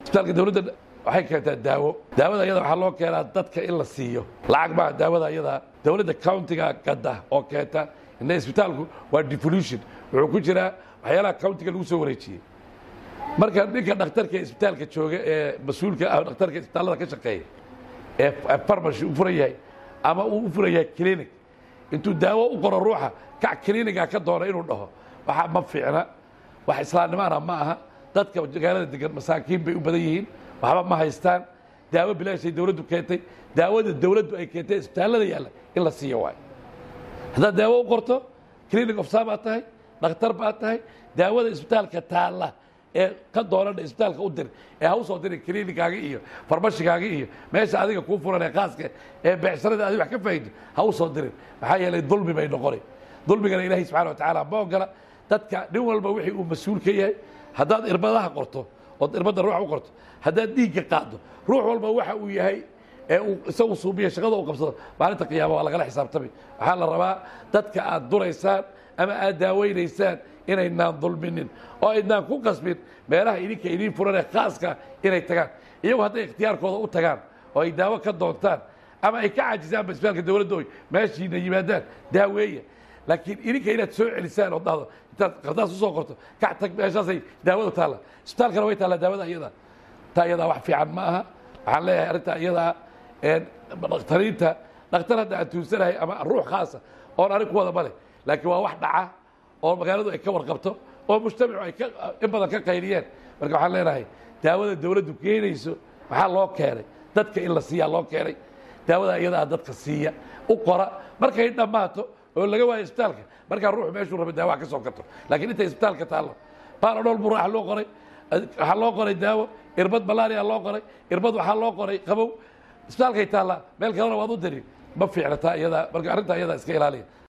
isbitaalka dowladda waxay keentaa daawo daawada ayada waxaa loo keenaa dadka in la siiyo lacag maaha daawada ayadaa dowladda countiga gadda oo keenta ina isbitaalku waa devolution wuxuu ku jiraa waxyaalaha countiga lagu soo wareejiyey marka ninka dhakhtarka isbitaalka jooga ee mas-uulka ah dhakhtarka isbitaallada ka shaqeeya ee farmashi u furan yahay ama uu u furan yahay clinic intuu daawo u qoro ruuxa kac cliniga ka doona inuu dhaho waxa ma fiicna wax islaamnimaana ma aha dadka magaalada degan masaakiin bay u badan yihiin waxba ma haystaan daawo bilaashay dowladdu keentay daawada dowladdu ay keentay isbitaallada yaalla in la siiyo waayo haddaad daawo u qorto clinic ofsa baad tahay dhakhtar baad tahay daawada isbitaalka taalla ee ka doonana isbitaalka u dir ee ha u soo dirin clinikaaga iyo farmashigaaga iyo meesha adiga kuu furan ee khaaska ee beecsharada adi wax ka faa'ido ha u soo dirin maxaa yeelay dulmi bay noqonay dulmigana ilaahay subxana wa tacaala ma ogola dadka nin walba wixii uu mas-uul ka yahay haddaad irbadaha qorto ood irbadda ruuxa u qorto haddaad dhiigga qaaddo ruux walba waxa uu yahay ee uu isagu suubiya shaqada uu qabsado maalinta qiyaama waa lagala xisaabtamay waxaa la rabaa dadka aad duraysaan ama aad daawaynaysaan inaynaan dulminin oo aynaan ku qasbin meelaha idinka idiin furan ee khaaska inay tagaan iyagu hadday ikhtiyaarkooda u tagaan oo ay daawo ka doontaan ama ay ka cajisaanba isbitaalka dowladda oy meeshiina yimaadaan daaweeya laakiin idinka inaad soo celisaan oo dhahdo intaad qardaas usoo qorto kac tag meeshaasay daawadu taalla isbitaalkana way taallaa daawada iyada taa iyadaa wax fiican ma aha waxaan leeyahay arrintaa iyadaa dhakhtariinta dhakhtar hadda aan tuunsanahay ama ruux khaasa oon anig ku wada male laakiin waa wax dhaca oo magaaladu ay ka warqabto oo mujtamacu ay in badan ka qayliyeen marka waxaan leenahay daawada dowladdu keenayso waxaa loo keenay dadka in la siiyaa loo keenay daawada iyadaa dadka siiya u qora markay dhammaato oo laga waayo isbitaalka markaa ruuxu meeshuu raba daawaha ka soo karto laakiin intay isbitaalka taallo baanodhol buu raax loo qoray waxaa loo qoray daawo irbad malaria loo qoray irbad waxaa loo qoray qabow isbitaalkay taallaa meel kalena waad u diri ma fiicna taa iyadaa marka arrintaa iyadaa iska ilaaliya